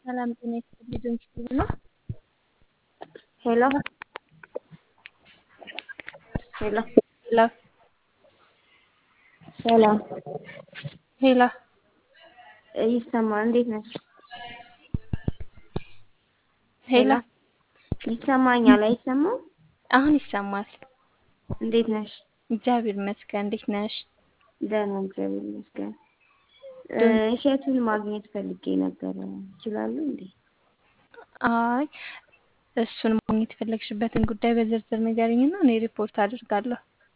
ሰላም ጤና ይስጥልኝ ስል ነው። ሄሎ ሄሎ ሄሎ ሰላም ሄሎ ይሰማል። እንዴት ነሽ? ሄሎ ይሰማኛል። አይሰማም? አሁን ይሰማል። እንዴት ነሽ? እግዚአብሔር ይመስገን። እንዴት ነሽ? ደህና እግዚአብሔር ይመስገን። እሸቱን ማግኘት ፈልጌ ነበረ። ይችላሉ እንዴ? አይ እሱን ማግኘት የፈለግሽበትን ጉዳይ በዝርዝር ንገሪኝና እኔ ሪፖርት አድርጋለሁ።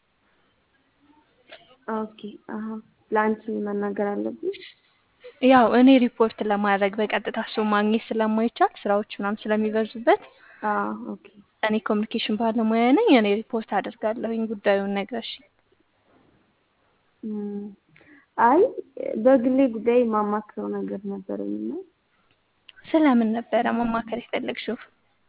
ኦኬ አሀ ለአንቺ መናገር አለብሽ? ያው እኔ ሪፖርት ለማድረግ በቀጥታ እሱ ማግኘት ስለማይቻል ስራዎች ምናምን ስለሚበዙበት አዎ ኦኬ እኔ ኮሚኒኬሽን ባለሙያ ነኝ። እኔ ሪፖርት አድርጋለሁኝ ጉዳዩን ነግረሽ። እም፣ አይ በግሌ ጉዳይ ማማክረው ነገር ነበረኝና ስለምን ነበረ መማከር የፈለግሽው?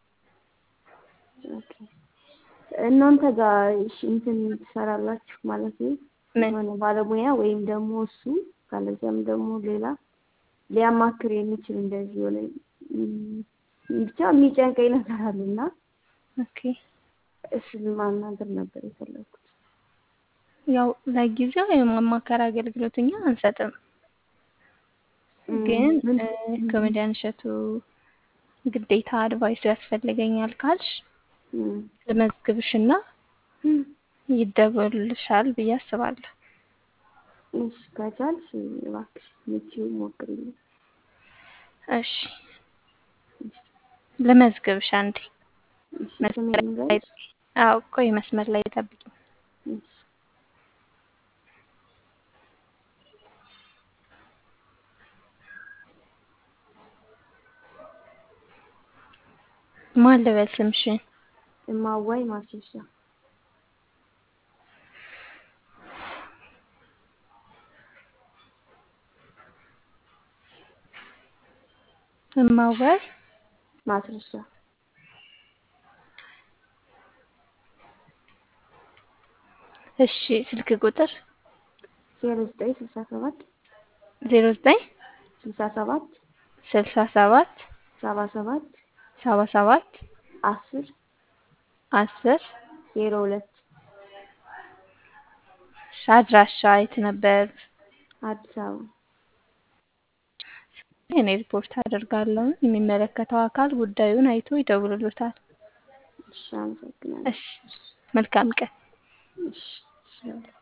ኦኬ እናንተ ጋር እሺ እንትን ትሰራላችሁ ማለት ነው? ምን የሆነ ባለሙያ ወይም ደግሞ እሱ ካለዚያም ደግሞ ሌላ ሊያማክር የሚችል እንደዚህ የሆነ እም፣ ብቻ የሚጨንቀኝ ነገር አለና ኦኬ እሱን ማናገር ነበር የፈለኩት። ያው ለጊዜው የማማከር አገልግሎት እኛ አንሰጥም። እም፣ ግን ምን እ፣ ኮሜዲያን እሸቱ ግዴታ አድቫይስ ያስፈልገኛል ካልሽ እም፣ ልመዝግብሽና እም፣ ይደወልልሻል ብዬ አስባለሁ። እሺ ከቻልሽ እባክሽ ምቺው ሞክሪልኝ። እሺ ልመዝግብሽ አንዴ እሺ መስመር ስሜን ላይ ንገሪኝ። አዎ ቆይ መስመር ላይ ጠብቂ። እሺ ማን ልበል ስምሽን? እማዋይ ማስረሻ እማዋይ ማስረሻ እሺ ስልክ ቁጥር ዜሮ ዘጠኝ ስልሳ ሰባት ዜሮ ዘጠኝ ስልሳ ሰባት ስልሳ ሰባት ሰባ ሰባት ሰባ ሰባት አስር አስር ዜሮ ሁለት አድራሻ የት ነበር? አዲስ አበባ እኔ ሪፖርት አደርጋለሁ። የሚመለከተው አካል ጉዳዩን አይቶ ይደውልሎታል። እሺ አመሰግናለሁ። እሺ መልካም ቀን። እሺ እሺ